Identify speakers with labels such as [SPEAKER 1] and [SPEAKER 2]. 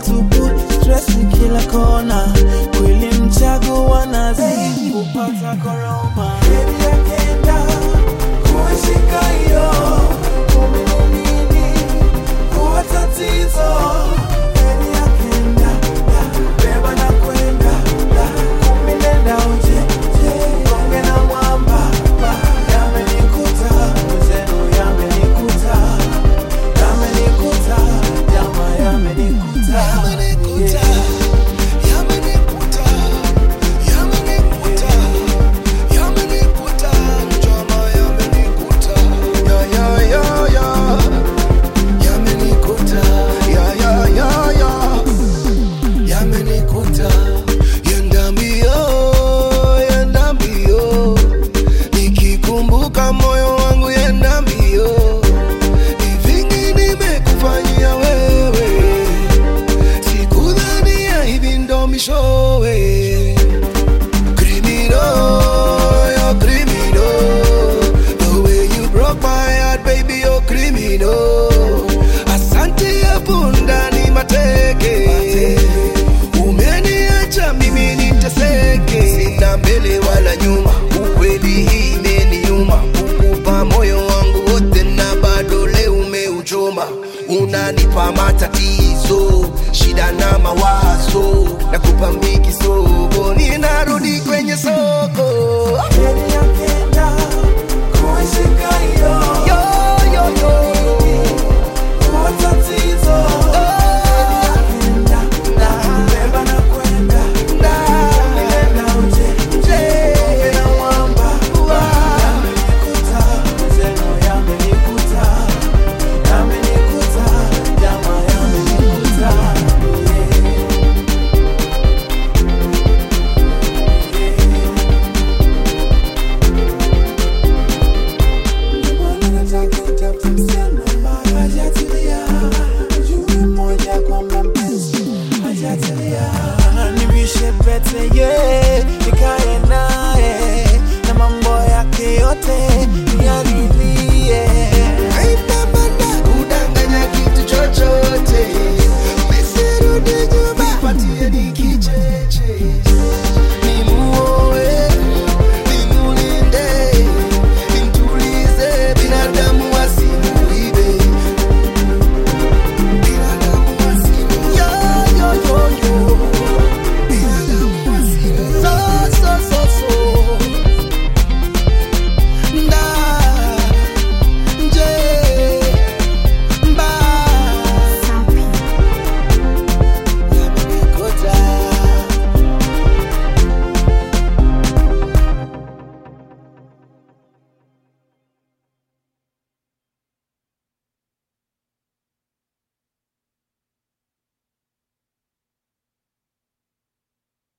[SPEAKER 1] tupu, stress ni kila kona, kweli mchagua nazidi kupata koroma. Baby akenda kuishika hiyo kumi ni nini kuwa tatizo. Baby akenda da, beba na kwenda da, kumi nenda uje je, gonge na mwamba ba, yamenikuta mzenu yamenikuta yamenikuta jama yamenikuta
[SPEAKER 2] Yamenikuta, yamenikuta, yamenikuta, yamenikuta, njama yamenikuta. Ya, ya, ya, ya. Yamenikuta, ya, ya, ya, ya. Yamenikuta. Yenda mbio, yenda mbio. Nikikumbuka moyo wangu yenda mbio. Ni vingi nimekufanyia wewe sikudhania hivi ndo mishowe Criminal, you're criminal. The way you broke my heart, baby, you're criminal. Asante ya punda ni mateke. Umeniacha mimi niteseke. Sina mbele wala nyuma, ukweli hii imeniuma. Kukupa moyo wangu wote na bado leo umeuchoma. Unanipa matatizo, shida na mawazo, nakupa miki sogo, ninarudi kwenye soko.
[SPEAKER 1] Baby akenda kuishika hiyo
[SPEAKER 2] Yo, yo, yo.
[SPEAKER 1] kuwa tatizo. Baby akenda beba na kwenda nenda uje gonge na mwamba yamenikuta mzenu yamenikuta yamenikuta jama yamenikuta yeah. Nivishe pete yeah